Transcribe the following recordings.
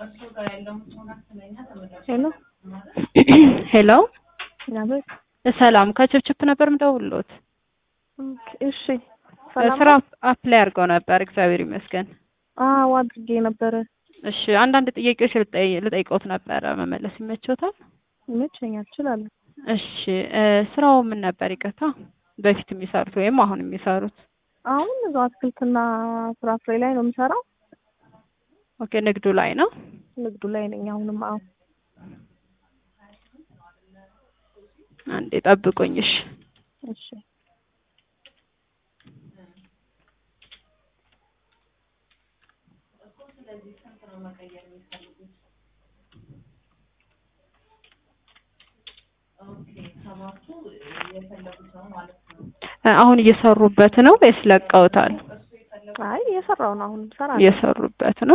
ሄሎ ሄሎ አቤት። ሰላም ከችፕችፕ ነበር ምደውልሎት። ኦኬ፣ እሺ ሰላም ስራ አፕላይ አድርገው ነበር። እግዚአብሔር ይመስገን። አዎ አድርጌ ነበረ። እሺ አንዳንድ ጥያቄዎች ልጠይ- ልጠይቅዎት ነበረ። መመለስ ይመችዎታል? ይመቸኛል፣ እችላለሁ። እሺ እ ስራው ምን ነበር? ይቅርታ በፊት የሚሰሩት ወይም አሁን የሚሰሩት? አሁን እዛው አትክልትና ፍራፍሬ ላይ ነው የምሰራው። ኦኬ ንግዱ ላይ ነው። ንግዱ ላይ ነኝ አሁንም። አዎ አንዴ ጠብቁኝ። እሺ እሺ እ አሁን እየሰሩበት ነው ወይስ ለቀውታል? አይ እየሰራው ነው አሁን ሰራ እየሰሩበት ነው።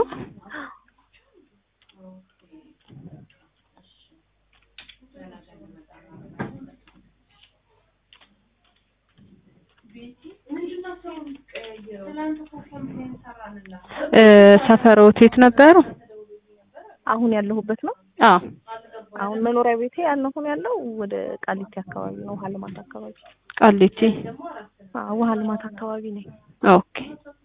እ ሰፈሮት የት ነበሩ? አሁን ያለሁበት ነው። አዎ አሁን መኖሪያ ቤቴ ያለሁን ያለው ወደ ቃሊቲ አካባቢ ነው፣ ውሃ ልማት አካባቢ። ቃሊቲ። አዎ ውሃ ልማት አካባቢ ነኝ። ኦኬ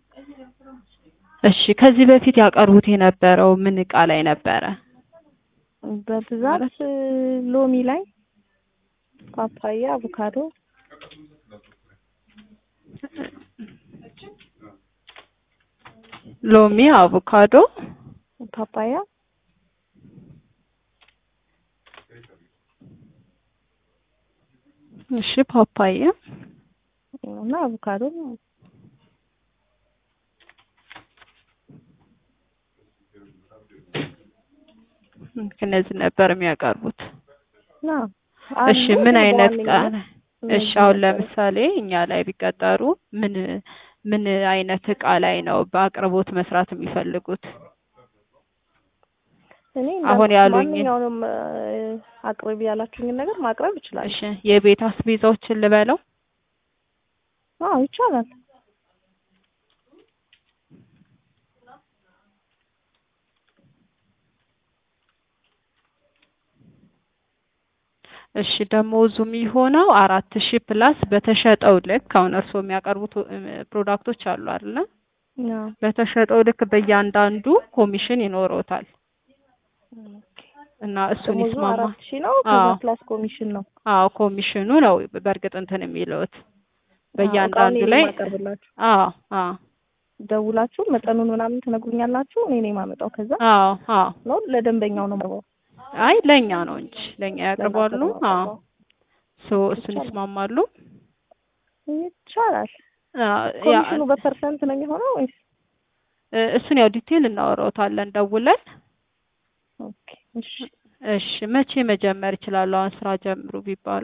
እሺ። ከዚህ በፊት ያቀርቡት የነበረው ምን እቃ ላይ ነበረ? በብዛት ሎሚ ላይ፣ ፓፓያ፣ አቮካዶ ሎሚ፣ አቮካዶ፣ ፓፓያ እሺ ፓፓያ፣ እና አቮካዶ እነዚህ ነበር የሚያቀርቡት። ነው። እሺ ምን አይነት እቃ ነው? እሺ አሁን ለምሳሌ እኛ ላይ ቢቀጠሩ ምን ምን አይነት እቃ ላይ ነው በአቅርቦት መስራት የሚፈልጉት? እኔ አሁን እንዳልኩት ያሉኝ- ማንኛውንም እ፣ አቅርቢ ያላችሁኝን ነገር ማቅረብ እችላለሁ። እሺ የቤት አስቤዛዎችን ልበለው? አዎ ይቻላል። እሺ ደሞዙ የሚሆነው አራት ሺህ ፕላስ በተሸጠው ልክ አሁን እርስዎ የሚያቀርቡት እ፣ ፕሮዳክቶች አሉ አይደለ? አዎ በተሸጠው ልክ በእያንዳንዱ ኮሚሽን ይኖረውታል እና እሱን ደሞዙ ይስማማ። አራት ሺህ ነው። ከዛ አዎ። ፕላስ ኮሚሽን ነው። አዎ ኮሚሽኑ ነው በእርግጥ እንትን የሚለውት አዎ፣ በእያንዳንዱ እቃውን እኔ ላይ የማቀርብላችሁ አዎ አዎ ደውላችሁ መጠኑን ምናምን ትነግሩኛላችሁ። እኔ ነኝ የማመጣው። ከዛ አዎ አዎ ነው ለደንበኛው ነው የማቀርበው። አይ ለእኛ ነው እንጂ ለእኛ ያቀርባሉ። ለእናንተ ነው አዎ የማቀርበው። ሶ እሱን ይቻላል። ይስማማሉ። ይቻላል። አዎ፣ ያ- ኮሚሽኑ በፐርሰንት ነው የሚሆነው ወይስ? እ፣ እሱን ያው ዲቴል እናወራውታለን ደውለን። ኦኬ እሺ። እሺ መቼ መጀመር ይችላሉ? አሁን ስራ ጀምሩ ቢባሉ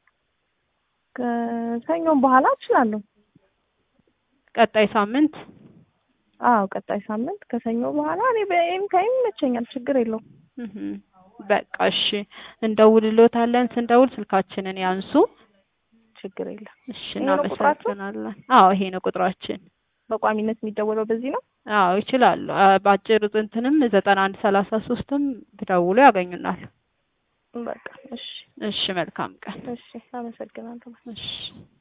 ከሰኞም በኋላ እችላለሁ። ቀጣይ ሳምንት አዎ ቀጣይ ሳምንት ከሰኞ በኋላ እኔ በኤም ታይም ይመቸኛል። ችግር የለውም። እህ፣ በቃ እሺ እንደውልሎታለን። ስንደውል ስልካችንን ያንሱ። ችግር የለም። እሺ ይሄ ነው ቁጥራችሁ? እናመሰግናለን። አዎ ይሄ ነው ቁጥራችን። በቋሚነት የሚደወለው በዚህ ነው። አዎ ይችላሉ። አ፣ በአጭር እንትንም ዘጠና አንድ ሰላሳ ሶስትም ብደውሉ ያገኙናል። በቃ እሺ፣ እሺ መልካም ቀን። እሺ። አመሰግናለሁ። እሺ